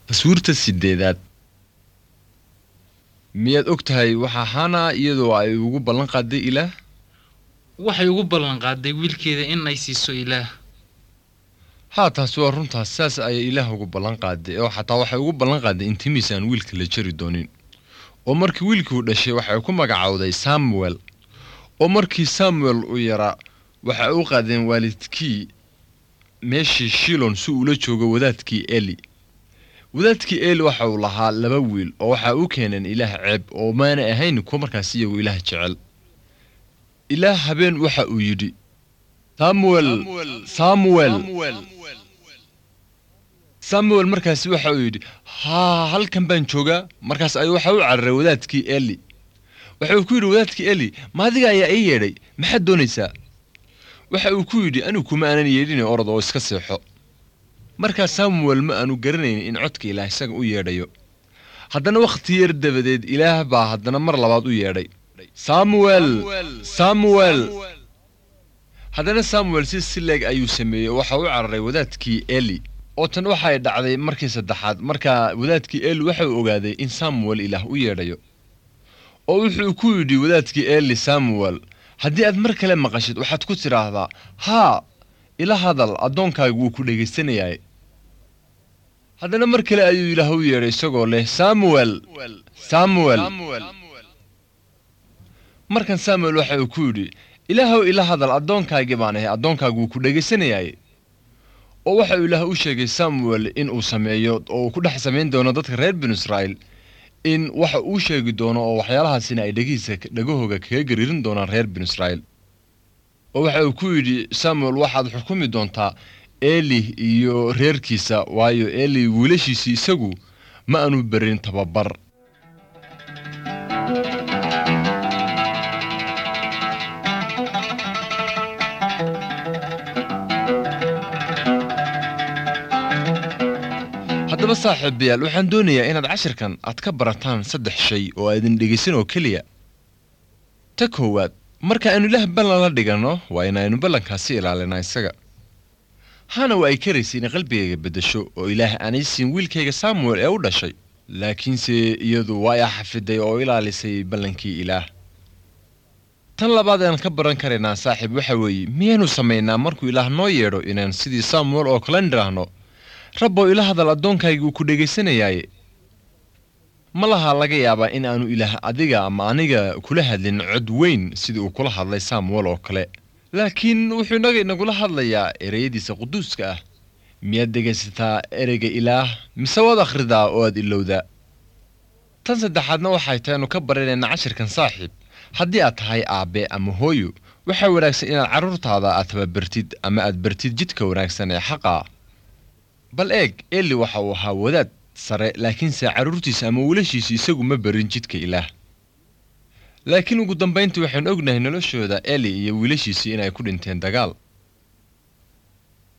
taswiirta sideedaad miyaad og tahay waxaa hana iyadoo ay ugu ballan qaaday ilaah waxay ugu ballan qaaday wiilkeeda in ay siiso ilaah haa taasi waa runtaas saas ayay ilaah ugu ballan qaaday oo xataa waxay ugu ballan qaaday in timiis aan wiilka la jari doonin oo markii wiilkuu dhashay waxay ku magacowday samuel oo markii samuel uu yaraa waxay u qaadeen waalidkii meeshii shilon si uula joogo wadaadkii eli wadaadkii eli waxa uu lahaa laba wiil oo waxaa u keeneen ilaah ceeb oo maana ahayn kuwa markaas iyagu ilaah jecel ilaah habeen waxa uu yidhi samuel samuel samuel markaasi waxa uu yidhi haa halkan baan joogaa markaas ayuu waxa u cararay wadaadkii eli waxa uu ku yidhi wadaadkii eli maadiga ayaa ii yeedhay maxaad doonaysaa waxa uu ku yidhi anigu kuma aanan yeedhin orod oo iska seexo markaa samuel ma aanu garanayn in codka ilaah isaga u yeedhayo haddana wakhti yar dabadeed ilaah baa haddana mar labaad u yeedhay samuel samuel haddana samuel si sileeg ayuu sameeyey waxa u cararay wadaadkii eli oo tan waxay dhacday markii saddexaad markaa wadaadkii eli waxa uu ogaaday in samuel ilaah u yeedhayo oo wuxuu ku yidhi wadaadkii eli samuel haddii aad mar kale maqashid waxaad ku tidhaahdaa haa ila hadal addoonkaagu wuu ku dhegaysanayaay haddana mar kale ayuu ilaah u yeedhay isagoo leh samuel samuel markan samuel waxa uu ku yidhi ilaahow ila hadal addoonkaagii baan ahay addoonkaagu wuu ku dhegaysanayaay oo waxa uu ilaah u sheegay samuel in uu sameeyo oo uu ku dhex samayn doono dadka reer binu israa'iil in waxa uu sheegi doono oo waxyaalahaasina ay dhegihiisa dhegahooga kaga gariirin doonaan reer binu israa'iil oo waxa uu ku yidhi samuel waxaad xukumi doontaa eli iyo reerkiisa waayo eli wiilashiisii isagu ma aanu berin tababar haddaba saaxiibayaal waxaan doonayaa inaad cashirkan aad ka barataan saddex shay oo aydin dhegaysan oo keliya ta koowaad marka aynu ilaah ballan la dhiganno waa inaynu ballankaasi ilaalinaa isaga hana waa ay karaysay inay qalbigayga beddesho oo ilaah aanay siin wiilkayga samuel ee u dhashay laakiinse iyadu waa ay xafiday oo ilaalisay ballankii ilaah tan labaad aan ka baran karaynaa saaxiib waxa weeye miyaynu samaynaa markuu ilaah noo yeedho inaan sidii samuel oo kale nidhaahno rabbow ila hadal addoonkayga uu ku dhegaysanayaaye ma laha laga yaabaa in aanu ilaah adiga ama aniga kula hadlin cod weyn sidii uu kula hadlay samuel oo kale laakiin wuxuu inaga inagula hadlayaa ereyadiisa quduuska ah miyaad dhegaysataa ereyga ilaah mise waad akhridaa oo aad ilowdaa tan saddexaadna waxay tahay anu ka baranayna cashirkan saaxiib haddii aad tahay aabbe ama hooyo waxaa wanaagsan inaad carruurtaada aad tababartid ama aad bartid jidka wanaagsan ee xaqa bal eeg eli waxa uu ahaa wadaad sare laakiinse carruurtiisa ama wiilashiisa isagu ma barin jidka ilaah laakiin ugu dambayntii waxaynu ognahay noloshooda eli iyo wiilashiisii inay ku dhinteen dagaal